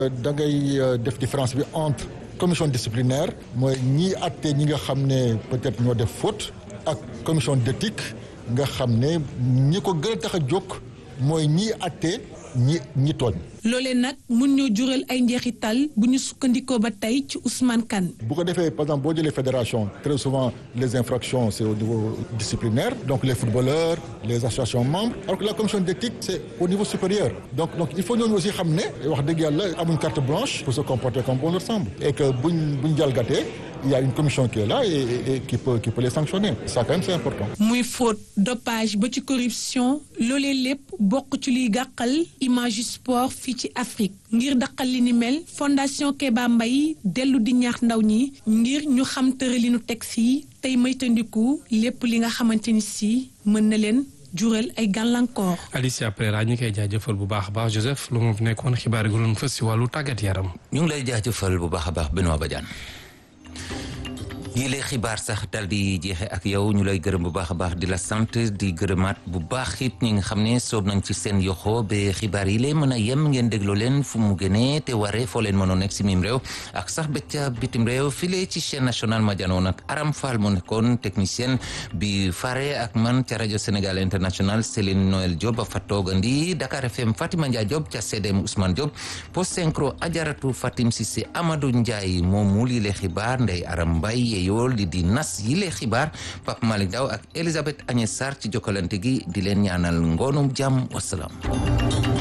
da ngay def différence bi entre commission disciplinaire mooy ñii àtte ñi nga xam ne peut-être ñoo def faute ak commission d'éthique nga xam ne ñi ko gën a tax a jóg mooy ñii àtte ñi ñi tooñ. loolee nag mun ñoo jural ay njeexital bu ñu sukkandikoo ba tey ci Ousmane Kane. bu ko defee par exemple boo jëlee fédération très souvent les infractions c'est au niveau disciplinaire donc les footballeurs les associations membres alors que la commission d'éthique c'est au niveau supérieur donc donc il faut ñooñu aussi xam ne wax dëgg yàlla amuñ carte blanche pour se comporter comme bon leur semble et que buñ buñ jalgatee il y a une commission qui est là et, et, et qui peut qui peut les sanctionner ça quand même c'est important. muy faute dopage ba ci corruption loolee lépp bokk ci liy gàqal image sport fii ci Afrique ngir daqal li ni mel fondation Kéba Mbaye dellu di ñaax ndaw ñi ngir ñu xam tëralinu texte yi tey moytandiku lépp li nga xamante ni si mën na leen jural ay gàllankoor. Alicia Pereira ñu koy jaajëfal bu baax a baax Joseph lu mu nekkoon xibaar yi gënoon fës si wàllu tàggat yaram. ñu ngi lay jaajëfal bu baax a baax Benoît Badiane. yile xibaar sax dal di jeexe ak yow ñu lay gërëm bu baax a baax di la sant di gërëmaat bu baax it ñi nga xam ne soob nañ ci seen yoxo ba xibaar yi lee mën a yem ngeen dégloo leen fu mu gënee te waree foo leen mënoon nekk si mim réew ak sax bëcca bitim réew file ci chaîne nationale ma janoon ak Aram Fall mu nekkoon technicien bi fare ak man ca rajo Sénégal international Céline Noël Diop a fa toogandi Dakar FM Fatima Ndiaye Diop ca CDM Ousmane Diop post synchro Ajaratu Fatim Cissé Amadou Ndiaye moom mu lile xibaar Ndey Aram Mbaye yool di di nas yi lee xibaar Pape Malick Daw ak Elisabeth Agnès Sarr ci jokkalante gi di leen ñaanal ngoonum jàmm wasalaam